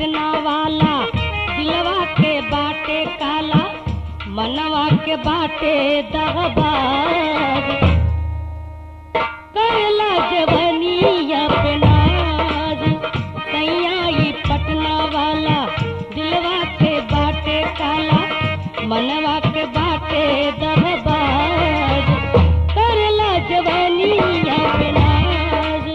पटना वाला दिलवा के बाटे काला मनवा के बाटे दहबाज करला जवनिया पे नाज सैया ई पटना वाला दिलवा के बाटे काला मनवा के बाटे दहबाज करला जवनिया पे नाज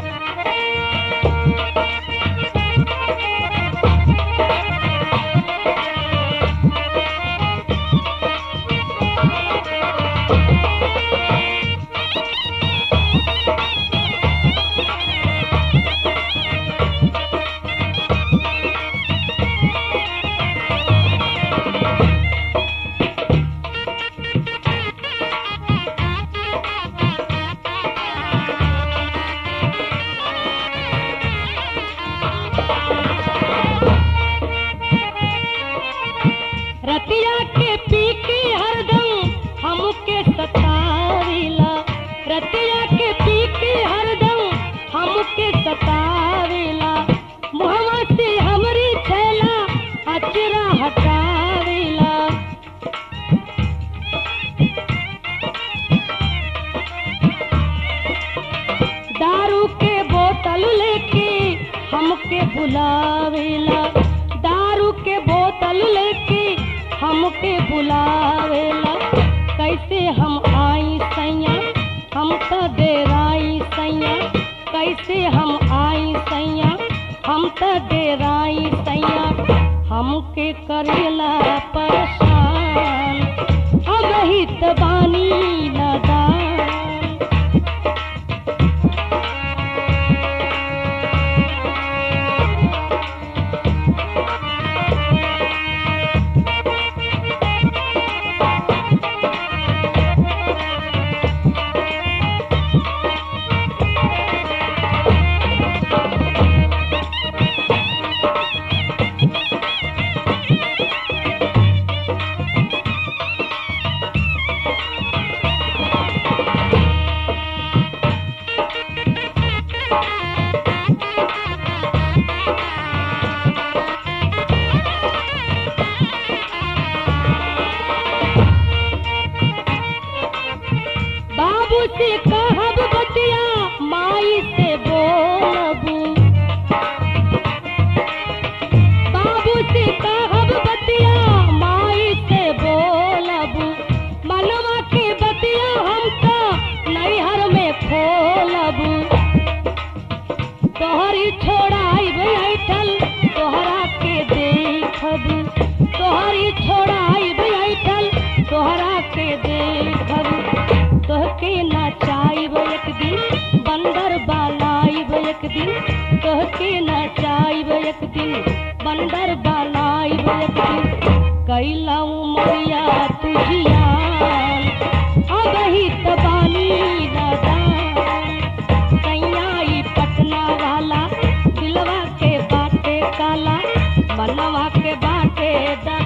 रतिया के पी के हरदम हमके सतावेला रतिया के पी के हरदम हमके सतावेला मुहवा से हमरी छैला अचरा हटावेला दारू के बोतल लेके हमके बुलावेला दारू के बोतल लेके हमके बुलावेला कैसे हम आई सैया हम तो डेराई सैया कैसे हम आई सैया हम तो डेराई सैया हमके करेला परेशान अब ही तो बानी नदान बाबू से कहब बतिया माई से बोलबू बाबू से कहब बतिया माई से बोलबू मनवा के बतिया हम तो नैहर में खोलबू तोहरी छोड़ाई बैठल तोहरा के देखब तोहरी छोड़ाई बैठल तोहरा के देखब तोहके नचाइब एक दिन बंदर बालाइब एक दिन तोहके नचाइब एक दिन बंदर बालाइब एक दिन कैला उमरिया तुझियान अब ही तो बानी नदान सैयाई पटना वाला दिलवा के बाटे काला मनवा के बाटे दा